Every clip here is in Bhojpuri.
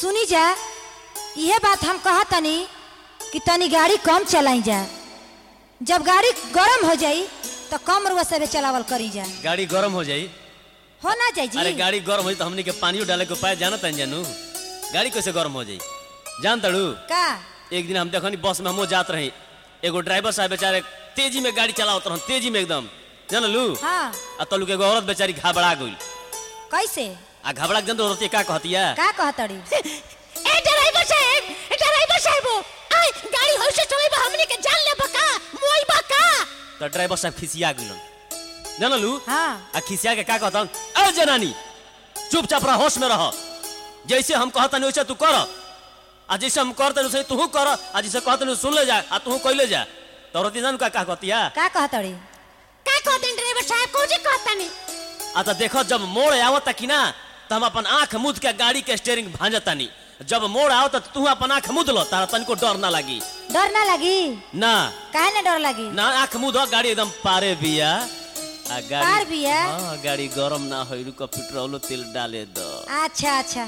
सुनी जा इहे बात हम कहा तनी कि तनी गाड़ी कम चलाई जा जब गाड़ी गरम हो जाई तो कम रुआ से चलावल करी जा गाड़ी गरम हो जाई हो ना जाई अरे जी गाड़ी गरम हो जाई तो हमनी के पानियो डाले के उपाय जानत हैं जानू गाड़ी कैसे गरम हो जाई जान तड़ू का एक दिन हम देखनी बस में हमो जात रही एगो ड्राइवर साहब बेचारे तेजी में गाड़ी चलावत रहन तेजी में एकदम जानलू हाँ आ तलू के एगो औरत बेचारी घबरा गई कैसे आ घबरा के जन औरत का कहतिया का कहतड़ी ए ड्राइवर साहब ए ड्राइवर साहब आई गाड़ी होय से चलेबा हमनी के जान ले बका मोई बका तो ड्राइवर साहब खिसिया गइलन जानलू हाँ आ खिसिया के का कहतन ए जनानी चुपचाप रह होश में रह जैसे हम कहतनी वैसे तू कर आ जैसे हम करतनी वैसे तू कर आ जैसे कहतनी सुन ले जा आ तू कइले जा तो औरत जान का का कहतिया का कहतड़ी का कहतन ड्राइवर साहब कोजी कहतनी आ तो देखो जब मोड़ आवत कि ना तो हम अपन आंख मुद के गाड़ी के स्टेयरिंग भांजतानी जब मोड़ आओ तो तू अपन आंख मुद लो तारा तनिको डर ना लगी डर ना लगी ना काहे ना डर लगी ना आंख मुद गाड़ी एकदम पारे बिया आ गाड़ी पार बिया? हाँ गाड़ी गरम ना होई रुको पेट्रोल तेल डाले दो अच्छा अच्छा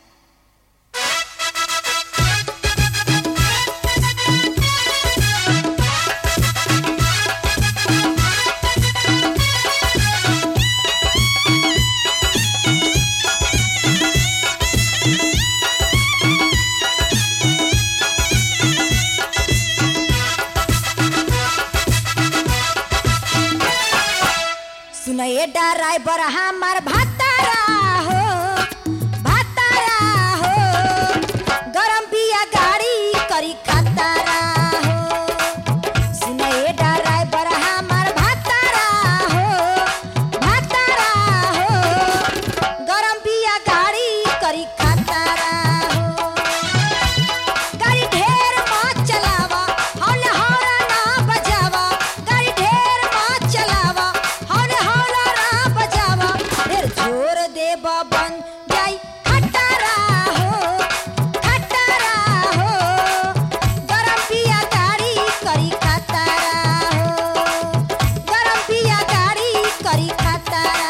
सुनये ड्राइवर हमार भतारा हो भतारा हो गरम बिया गाड़ी करी खतरा हो सुनये ड्राइवर हमार भतारा हो भतारा हो गरम बिया गाड़ी करी खतरा हो गाड़ी ढेर मत चलावा हौले हौला ना बजावा गाड़ी ढेर मत चलावा हौले हौला ना बजावा ढेर जोर देबा बन जाई खटारा हो खटारा हो गरम पिया गाड़ी करी खटारा हो गरम पिया गाड़ी करी खटारा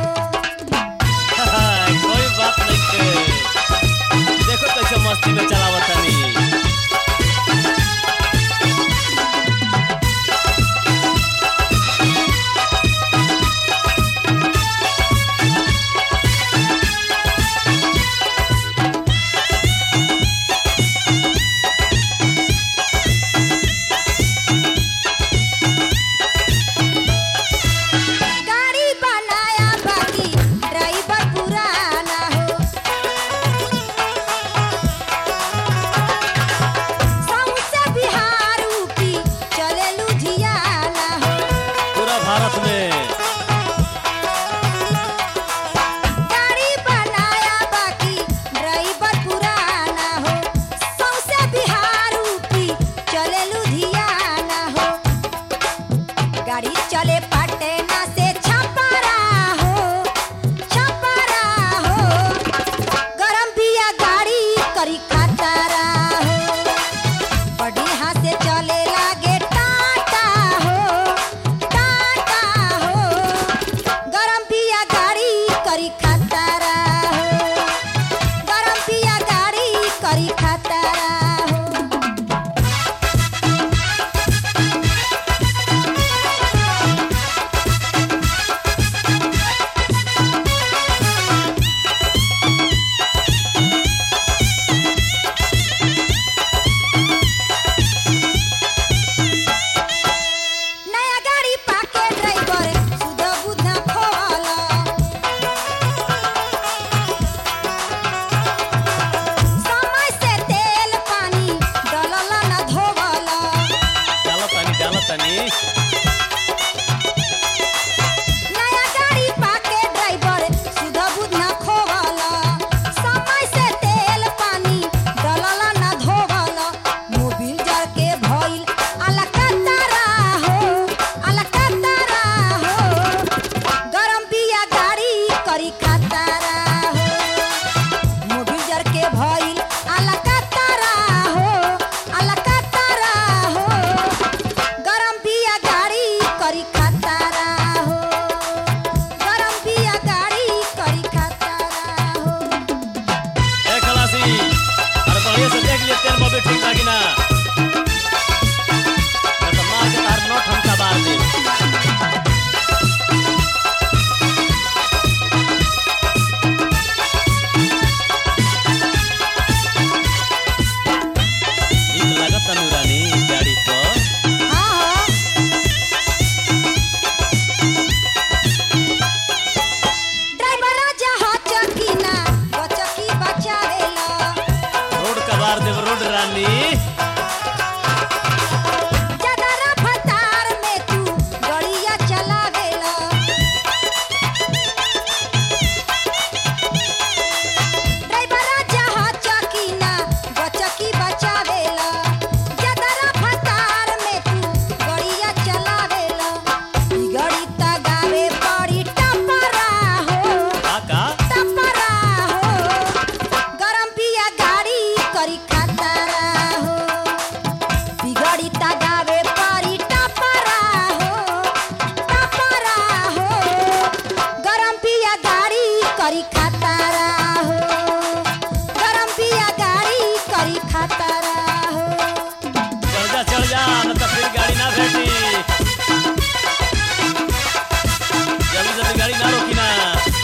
हो कोई बात नहीं के देखो कैसे मस्ती में चलावत तनी गाड़ी बनाया बाकी ड्राइवर पुराना हो से ठीक लागी ना ना तो मार के तार नोट हमका बार दे नीक लागत अनुरानी गाड़ी पर हाँ हो ड्राइवर राजा हो चकीना वो चकी बचावेला रोड का बार देव रोड रानी ज्यादा रफ्तार में तू गड़िया चलावेला ड्राइवर राजा हो चकीना वो चकी बचावेला ज्यादा रफ्तार में तू गड़िया चलावेला ई गड़ी त गावे पड़ी टपरा हो काका टपरा हो गरम पिया गाड़ी करी खतरा हो बिगड़ी ता गावे परी टपरा हो टपरा हो गरम पिया गाड़ी करी खतरा हो गरम पिया गाड़ी करी खतरा हो चल जा चल जा न तो फिर गाड़ी ना भेटी जल्दी जल्दी गाड़ी ना रोकी ना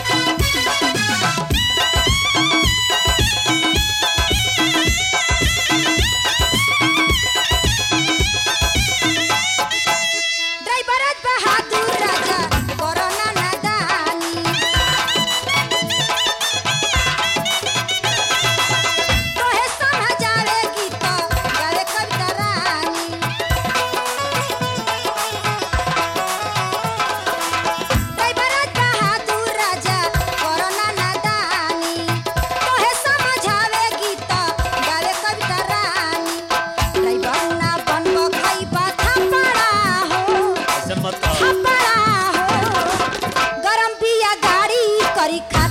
ड्राइवर बहादुर राजा कोरोना नादानी तोहे समझावे गीत गावे कविता रानी ड्राइवर बहादुर राजा कोरोना नादानी तोहे समझावे गीत गावे कविता रानी ड्राइवर ना बनबो खइबा थपड़ा हो ऐसे मत कहो थपड़ा हो गरम पिया गाड़ी करी खा